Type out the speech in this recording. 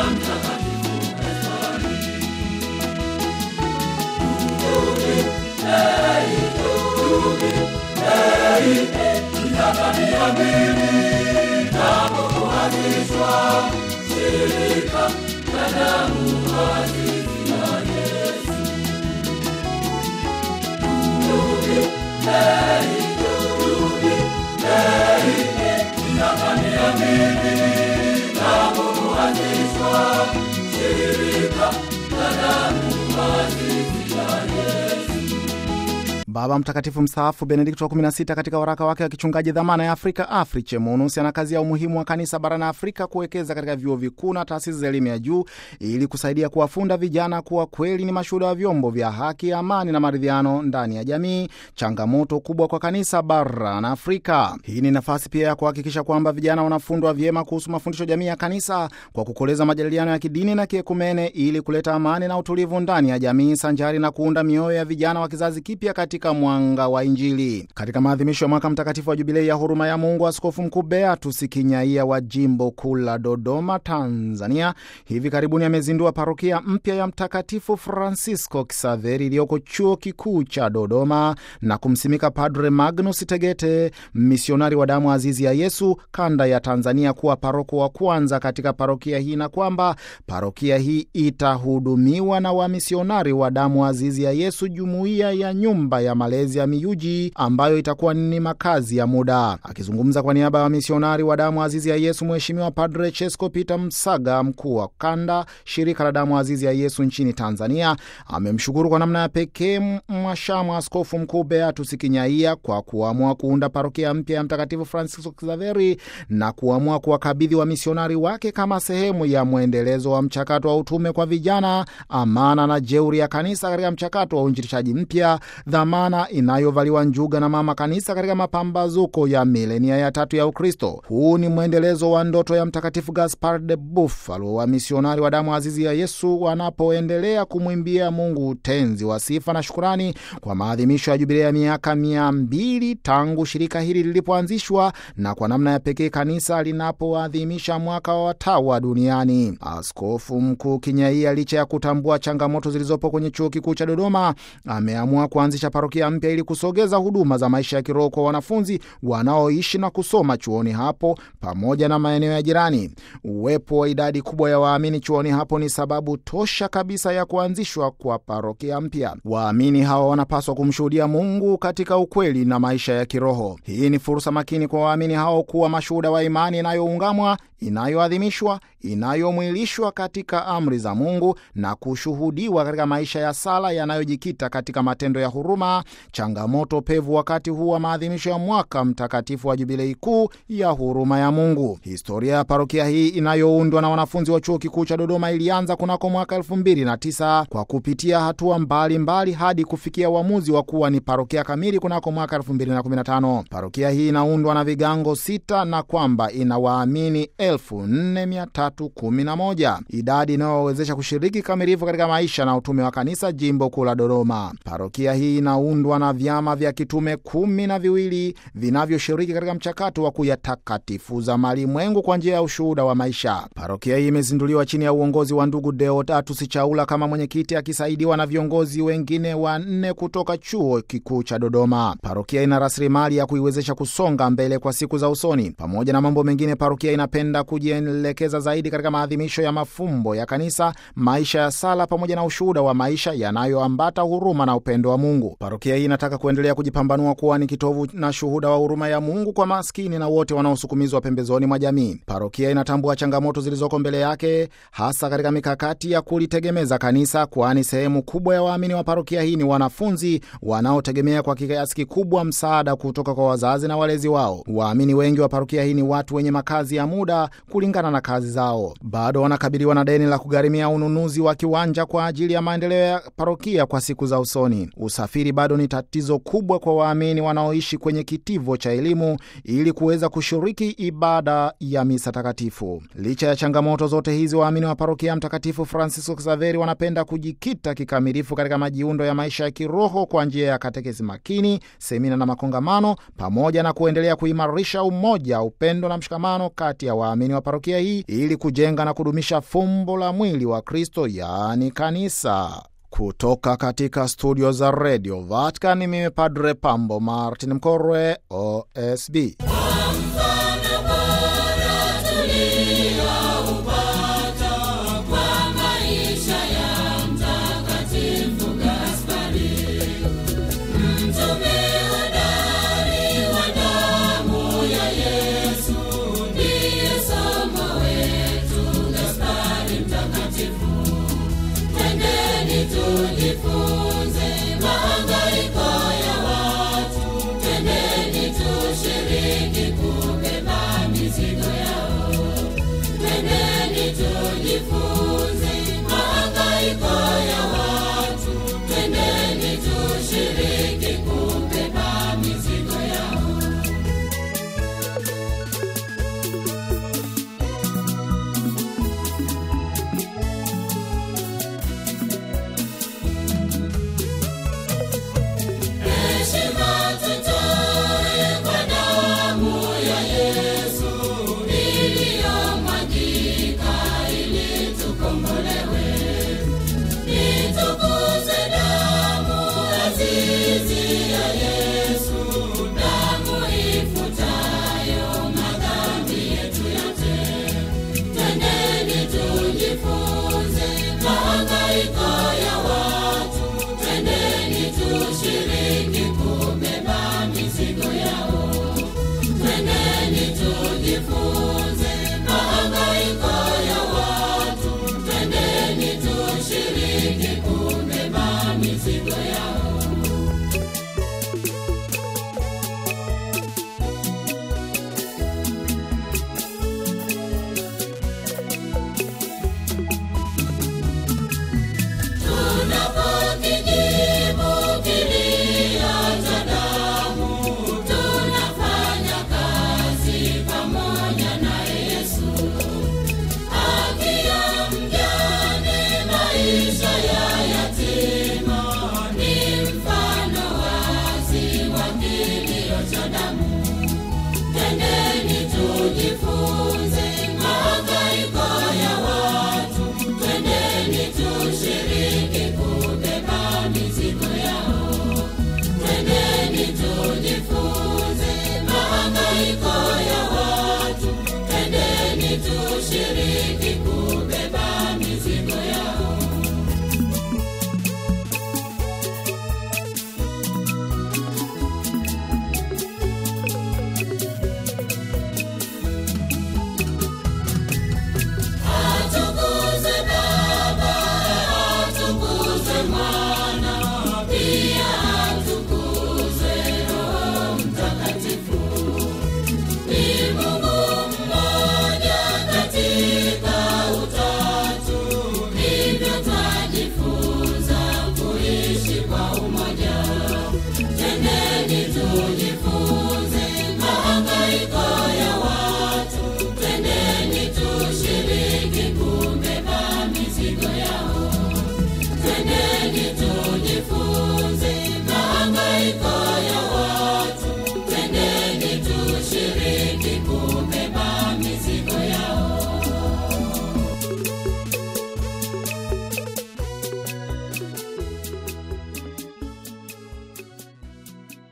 Baba Mtakatifu mstaafu Benedikto wa 16 katika waraka wake wa kichungaji dhamana ya Afrika Afriche Munus anakazia umuhimu wa kanisa barani Afrika kuwekeza katika vyuo vikuu na taasisi za elimu ya juu ili kusaidia kuwafunda vijana kuwa kweli ni mashuhuda wa vyombo vya haki, amani na maridhiano ndani ya jamii, changamoto kubwa kwa kanisa barani Afrika. Hii ni nafasi pia ya kuhakikisha kwamba vijana wanafundwa vyema kuhusu mafundisho jamii ya kanisa kwa kukoleza majadiliano ya kidini na kiekumene ili kuleta amani na utulivu ndani ya jamii sanjari na kuunda mioyo ya vijana wa kizazi kipya katika mwanga wa Injili. Katika maadhimisho ya mwaka mtakatifu wa jubilei ya huruma ya Mungu, Askofu Mkuu Beatus Kinyaia wa jimbo kuu la Dodoma, Tanzania, hivi karibuni amezindua parokia mpya ya Mtakatifu Francisco Kisaveri iliyoko chuo kikuu cha Dodoma na kumsimika Padre Magnus Tegete, misionari wa damu azizi ya Yesu kanda ya Tanzania, kuwa paroko wa kwanza katika parokia hii na kwamba parokia hii itahudumiwa na wamisionari wa damu azizi ya Yesu, jumuiya ya nyumba ya malezi ya miyuji ambayo itakuwa ni makazi ya muda. Akizungumza kwa niaba ya wamisionari wa damu azizi ya Yesu, Mheshimiwa Padre Chesko Peter Msaga, mkuu wa kanda shirika la damu azizi ya Yesu nchini Tanzania, amemshukuru kwa namna ya pekee mwashamu Askofu Mkuu Beatus Kinyaia kwa kuamua kuunda parokia mpya ya Mtakatifu Francisco Xaveri na kuamua kuwakabidhi wamisionari wake kama sehemu ya mwendelezo wa mchakato wa utume kwa vijana, amana na jeuri ya kanisa katika mchakato wa uinjilishaji mpya, dhamana inayovaliwa njuga na mama kanisa katika mapambazuko ya milenia ya tatu ya Ukristo. Huu ni mwendelezo wa ndoto ya Mtakatifu Gaspar de Buffalo wa misionari wa damu azizi ya Yesu wanapoendelea kumwimbia Mungu tenzi wa sifa na shukurani kwa maadhimisho ya jubilei ya miaka mia mbili tangu shirika hili lilipoanzishwa na kwa namna ya pekee kanisa linapoadhimisha mwaka wa watawa duniani. Askofu Mkuu Kinyaia, licha ya kutambua changamoto zilizopo kwenye chuo kikuu cha Dodoma, ameamua kuanzisha parokia mpya ili kusogeza huduma za maisha ya kiroho kwa wanafunzi wanaoishi na kusoma chuoni hapo pamoja na maeneo ya jirani. Uwepo wa idadi kubwa ya waamini chuoni hapo ni sababu tosha kabisa ya kuanzishwa kwa parokia mpya. Waamini hawa wanapaswa kumshuhudia Mungu katika ukweli na maisha ya kiroho. Hii ni fursa makini kwa waamini hao kuwa mashuhuda wa imani inayoungamwa, inayoadhimishwa, inayomwilishwa katika amri za Mungu na kushuhudiwa katika maisha ya sala yanayojikita katika matendo ya huruma, changamoto pevu wakati huu wa maadhimisho ya mwaka mtakatifu wa jubilei kuu ya huruma ya Mungu. Historia ya parokia hii inayoundwa na wanafunzi wa chuo kikuu cha Dodoma ilianza kunako mwaka elfu mbili na tisa kwa kupitia hatua mbalimbali mbali hadi kufikia uamuzi wa kuwa ni parokia kamili kunako mwaka elfu mbili na kumi na tano. Parokia hii inaundwa na vigango sita na kwamba ina waamini elfu nne mia tatu kumi na moja, idadi inayowawezesha kushiriki kamilifu katika maisha na utume wa kanisa jimbo kuu la Dodoma. Parokia hii inaundwa na vyama vya kitume kumi na viwili vinavyoshiriki katika mchakato wa kuyatakatifuza malimwengu kwa njia ya ushuhuda wa maisha. Parokia hii imezinduliwa chini ya uongozi wa ndugu Deodatus Chaula kama mwenyekiti, akisaidiwa na viongozi wengine wanne kutoka chuo kikuu cha Dodoma. Parokia ina rasilimali ya kuiwezesha kusonga mbele kwa siku za usoni. Pamoja na mambo mengine, parokia inapenda kujielekeza zaidi katika maadhimisho ya mafumbo ya kanisa, maisha ya sala, pamoja na ushuhuda wa maisha yanayoambata huruma na upendo wa Mungu. Parokia hii inataka kuendelea kujipambanua kuwa ni kitovu na shuhuda wa huruma ya Mungu kwa maskini na wote wanaosukumizwa pembezoni mwa jamii. Parokia inatambua changamoto zilizoko mbele yake, hasa katika mikakati ya kulitegemeza kanisa, kwani sehemu kubwa ya waamini wa parokia hii ni wanafunzi wanaotegemea kwa kiasi kikubwa msaada kutoka kwa wazazi na walezi wao. Waamini wengi wa parokia hii ni watu wenye makazi ya muda kulingana na kazi zao, bado wanakabiliwa na deni la kugharimia ununuzi wa kiwanja kwa ajili ya maendeleo ya parokia kwa siku za usoni. Usafiri bado bado ni tatizo kubwa kwa waamini wanaoishi kwenye kitivo cha elimu ili kuweza kushiriki ibada ya misa takatifu. Licha ya changamoto zote hizi, waamini wa parokia Mtakatifu Francisco Xaveri wanapenda kujikita kikamilifu katika majiundo ya maisha ya kiroho kwa njia ya katekesi makini, semina na makongamano, pamoja na kuendelea kuimarisha umoja, upendo na mshikamano kati ya waamini wa parokia hii ili kujenga na kudumisha fumbo la mwili wa Kristo, yaani kanisa. Kutoka katika studio za redio Vatican, mimi Padre Pambo Martin Mkorwe, OSB. Tujifunze mahangaiko ya watu, twendeni tushiriki kubeba mizigo yao. Twendeni tujifunze mahangaiko ya watu, twendeni tushiriki kubeba mizigo yao. Heshima tutoe kwa damu ya Yesu iliyomwagika ili tukombolewe. Itukuze damu azizi ya Yesu, damu ifutayo madhambi yetu yote. Twendeni tujifunze mahangaiko